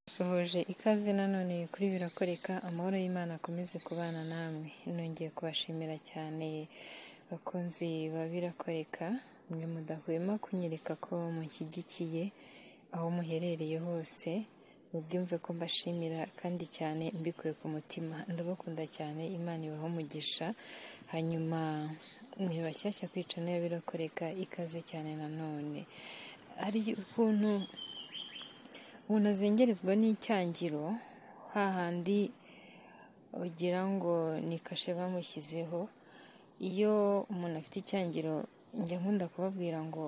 Nsuhuje ikaze nanone iyi kuri birakoreka, amahoro y'Imana akomeze kubana namwe. Nongeye kubashimira cyane bakunzi ba birakoreka, mwe mudahwema kunyereka ko munshyigikiye aho muherereye hose, mubyumve ko mbashimira kandi cyane mbikuye ku mutima, ndabakunda cyane Imana ibahe umugisha, hanyuma ni bashyashya kwica nayo birakoreka ikaze cyane nanone. Hari ukuntu umuntu azengerezwa n'icyangiro hahandi ugira ngo ni kashe bamushyizeho, iyo umuntu afite icyangiro njya nkunda kubabwira ngo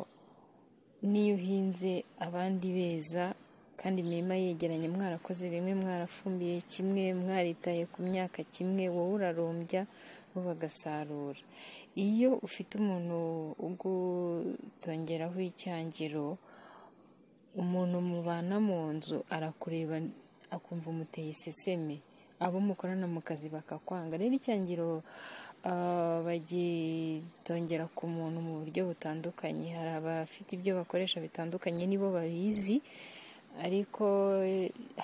n'iyo uhinze abandi beza kandi imirima yegeranye mwarakoze bimwe mwarafumbiye kimwe mwaritaye ku myaka kimwe wowe urarumbya bo bagasarura, iyo ufite umuntu ugutongeraho icyangiro umuntu mubana mu nzu arakureba akumva umuteye iseseme, abo mukorana mu kazi bakakwanga, rero icyangiro bagitongera ku muntu mu buryo butandukanye, hari abafite ibyo bakoresha bitandukanye nibo babizi ariko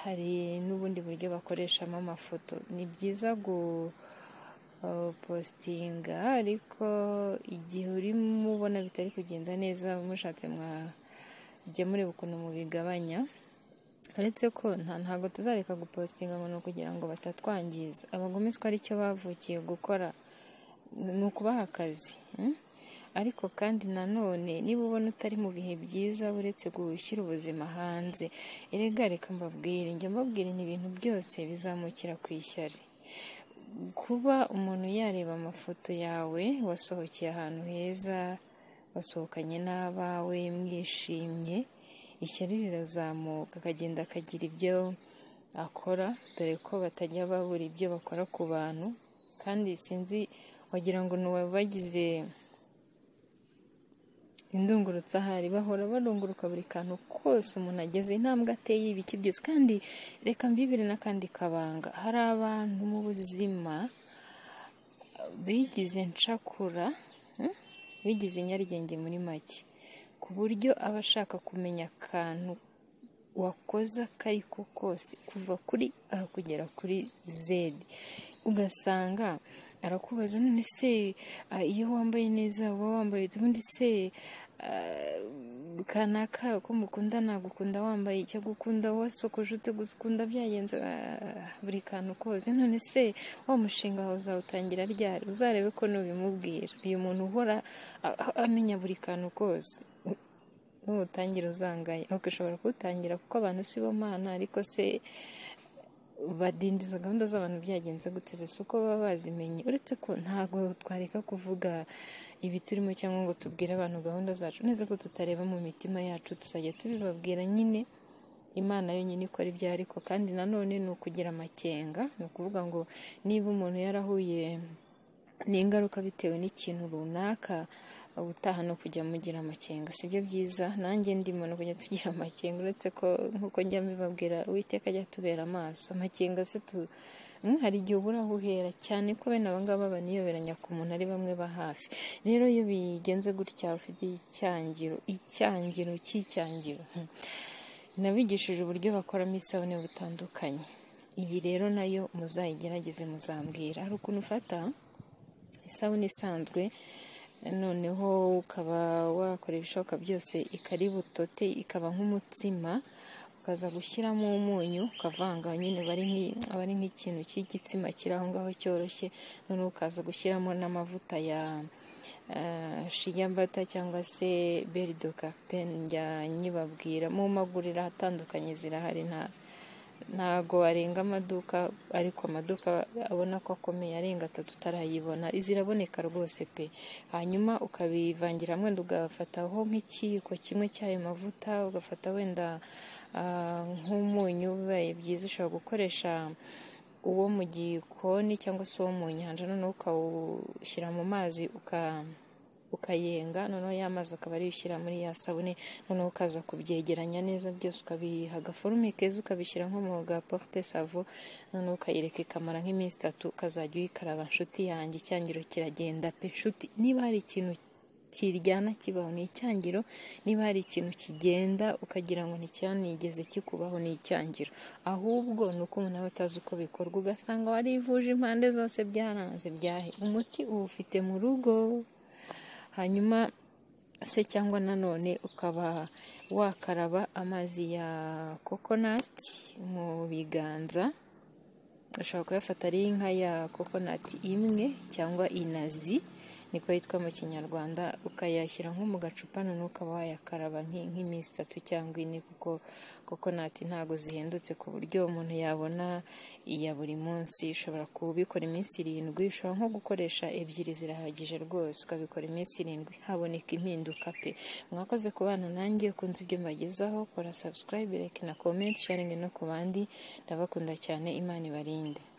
hari n'ubundi buryo bakoreshamo amafoto, ni byiza gupositinga ariko igihe urimo ubona bitari kugenda neza mushatse mwajya mureba ukuntu mubigabanya, uretse ko ntabwo tuzareka gupositinga abantu kugira ngo batatwangiza, abagome siko aricyo bavukiye gukora ni ukubaha akazi ariko kandi nanone niba ubona utari mu bihe byiza uretse gushyira ubuzima hanze, erega reka mbabwire njya mbabwira ibintu byose bizamukira ku ishyari, kuba umuntu yareba amafoto yawe wasohokeye ahantu heza, wasohokanye n'abawe mwishimye, ishyari rirazamuka akagenda akagira ibyo akora, dore ko batajya babura ibyo bakora ku bantu kandi sinzi wagira ngo ni uwabagize indungurutse ahari, bahora barunguruka buri kantu kose umuntu ageze intambwe ateye ibiki byose kandi reka mbibire n'akandi kabanga, hari abantu mu buzima bigize ncakura, bigize nyarugenge muri make, ku buryo aba ashaka kumenya akantu wakoze ako ari ko kose kuva kuri A kugera kuri Z, ugasanga arakubaza none se iyo wambaye neza uba wambaye ubundi se kanaka ko mukunda nagukunda wambaye icyo agukunda wasokoje utagukunda byagenze buri kantu kose none se wa mushinga wawe uzawutangira ryari uzarebe ko n'ubimubwira uyu muntu uhora amenya buri kantu kose n'ubutangira uzangaye ahubwo ushobora kuwutangira kuko abantu si bo mana ariko se badindiza gahunda z'abantu byagenze guteze si uko baba bazimenye uretse ko ntabwo twareka kuvuga ibi turimo cyangwa ngo tubwire abantu gahunda zacu neza ko tutareba mu mitima yacu tuzajya tubibabwira nyine imana yonyine ikora ibyo ariko kandi nanone ni ukugira amakenga ni ukuvuga ngo niba umuntu yarahuye n'ingaruka bitewe n'ikintu runaka ubutaha no kujya mugira amakenga si byo byiza nanjye ndi muntu kujya tugira amakenga uretse ko nkuko njya mbibabwira uwiteka ajya tubera amaso amakenga se tu hari igihe ubura aho uhera cyane ko bene abangaba baniyoberanya ku muntu ari bamwe ba hafi rero iyo bigenze gutya ufite icyangiro icyangiro cy'icyangiro nabigishije uburyo bakoramo isabune butandukanye iyi rero nayo muzayigerageze muzambwira hari ukuntu ufata isabune isanzwe noneho ukaba wakora ibishoboka byose ikari butote ikaba nk'umutsima ukaza gushyiramo umunyu ukavanga nyine aba ari nk'ikintu cy'igitsina kiri aho ngaho cyoroshye noneho ukaza gushyiramo n'amavuta ya shiyambata cyangwa se berido kakiteni njya nyibabwira mu maguriro atandukanye zirahari nta ntago arenga amaduka ariko amaduka abona ko akomeye arenga atatu utarayibona ziraboneka rwose pe hanyuma ukabivangira wenda ugafataho nk'ikiyiko kimwe cy'ayo mavuta ugafata wenda nk'umunyu bibaye byiza ushobora gukoresha uwo mu gikoni cyangwa se uwo mu nyanja noneho ukawushyira mu mazi uka ukayenga noneho ya mazi akaba ariyo ushyira muri ya sabune noneho ukaza kubyegeranya neza byose ukabiha agaforume keza ukabishyira nko mu gaporute savo noneho ukayereka ikamara nk'iminsi itatu ukazajya uyikaraba nshuti yanjye icyangiro kiragenda pe nshuti niba hari ikintu kiryana kibaho ni icyangiro niba hari ikintu kigenda ukagira ngo nticyanigeze kikubaho ni icyangiro ahubwo ni uko umuntu aba atazi uko bikorwa ugasanga warivuje impande zose byaranze byahe umuti uwufite mu rugo hanyuma se cyangwa nanone ukaba wakaraba amazi ya kokonati mu biganza ushobora kuyafata ari inka ya kokonati imwe cyangwa inazi niko yitwa mu kinyarwanda ukayashyira nko mu gacupa none ukaba wayakaraba nk'iminsi itatu cyangwa ine kuko kokonati ntabwo zihendutse ku buryo umuntu yabona iya buri munsi ushobora kubikora iminsi irindwi ushobora nko gukoresha ebyiri zirahagije rwose ukabikora iminsi irindwi haboneka impinduka pe mwakoze ku bana nanjye ukunze ibyo mbagezaho kora subscribe like na comment sharing no ku bandi ndabakunda cyane imana ibarinde